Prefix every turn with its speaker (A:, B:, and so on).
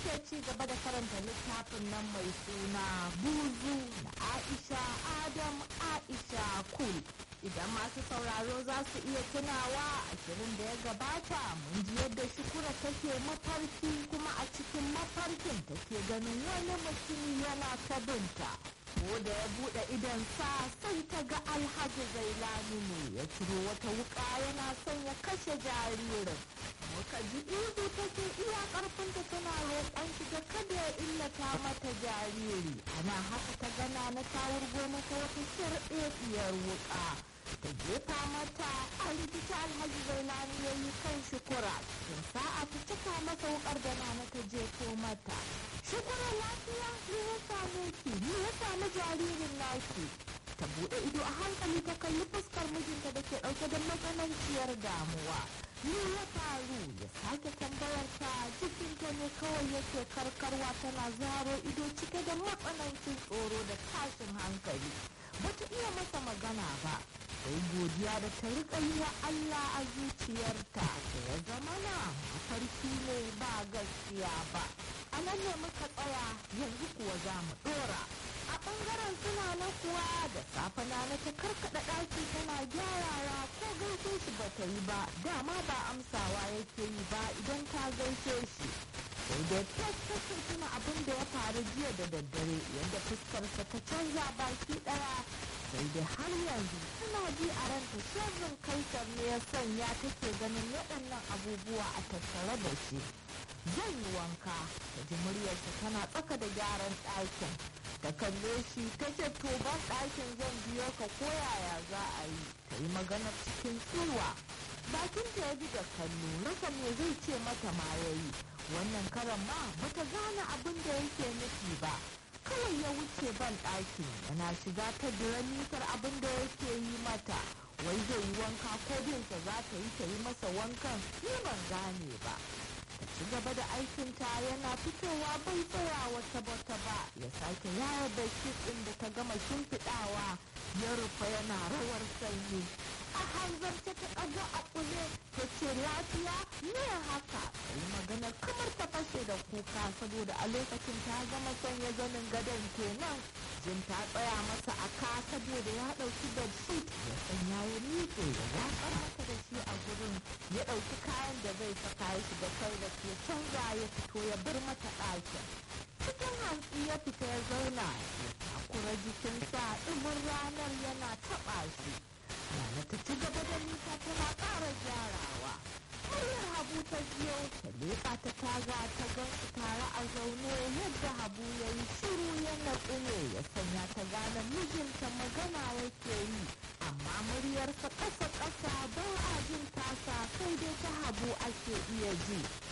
A: muke ci gaba da karanta littafin nan mai suna buzu na aisha adam aisha kul idan masu sauraro za su iya tunawa ashirin da ya gabata mun ji yadda shukura take mafarki kuma a cikin mafarkin take ganin wani mutum yana ta binta ko da ya buɗe idonsa sai ta ga alhaji zailani ne ya ciro wata wuƙa yana son ya kashe jaririn muka ji ihu take iya ƙarfinta tana roƙon shi da kada ya illata mata jariri ana haka ta gana na ta wurgo mata wata sharɗeɗiyar wuƙa ta jefa mata a rikita alhaji zailani ya yi kan shukura cikin sa'a ta cika masa wuƙar da na ta jefo mata shukura lafiya ne ya same ki ne ya sami jaririn naki ta buɗe ido a hankali ta kalli fuskar mijinta da ke ɗauke da matsananciyar damuwa me ya faru ya sake tambayar ta jikinta ne kawai yake karkarwa tana zaro ido cike da matsanancin tsoro da tashin hankali bata iya masa magana ba sai godiya da ta riƙa yi wa Allah a zuciyarta da ya zama na mafarki ne ba gaskiya ba a nan ne muka tsaya yanzu kuwa za mu ɗora a ɓangaren suna na kuwa da safe na na ta karkaɗa ɗaki tana gyarawa ko gaishe shi ba ta yi ba dama ba amsawa yake yi ba idan ta gaishe shi sai dai tas ta tuna abin da ya faru jiya da daddare yadda fuskarsa ta canza baki ɗaya sai dai har yanzu tana ji a ranta sharrin kaisar ne ya sanya take ganin waɗannan abubuwa a tattare da shi zan yi wanka ta ji muryarsa tana tsaka da gyaran ɗakin ta kalle shi ta ce to ban ɗakin zan biyo ka ko yaya za a yi ta yi magana cikin tsiwa bakin ta ya bi da kallo rasa me zai ce mata ma ya yi wannan karan ma bata gane abin da yake nufi ba kawai ya wuce ban ɗakin yana shiga ta dira mitar abin da yake yi mata wai zai yi wanka ko binsa za ta yi ta yi masa wankan ni ban gane ba ta ci gaba da aikinta yana fitowa bai tsaya wata bata ba ya sake yaya da ɗin da ta gama shimfiɗawa ya rufe yana rawar sanyi a hanzarta ta ɗaga a ƙule ta ce lafiya ne haka yi magana kamar ta fashe da kuka saboda a lokacin ta gama sanya zanin gadon kenan jin ta tsaya masa a ka saboda ya ɗauki bedsheet ya sanya ya miƙe ya watsar mata da shi a gurin ya ɗauki kayan da zai saka ya shiga toilet ya canza ya fito ya bar mata ɗakin cikin hantsi ya fita ya zauna ya takura jikinsa ɗimin ranar yana taɓa shi Nana ta ci gaba da nisa tana ƙara gyarawa. Muryar Habu ta biyo ta leƙa ta taga ta gan su tare a zaune yadda Habu ya yi shiru ya natsu ne ya sanya ta gane mijinta magana yake yi amma muryarsa ƙasa-ƙasa ba a jin tasa sai dai ta Habu ake iya ji.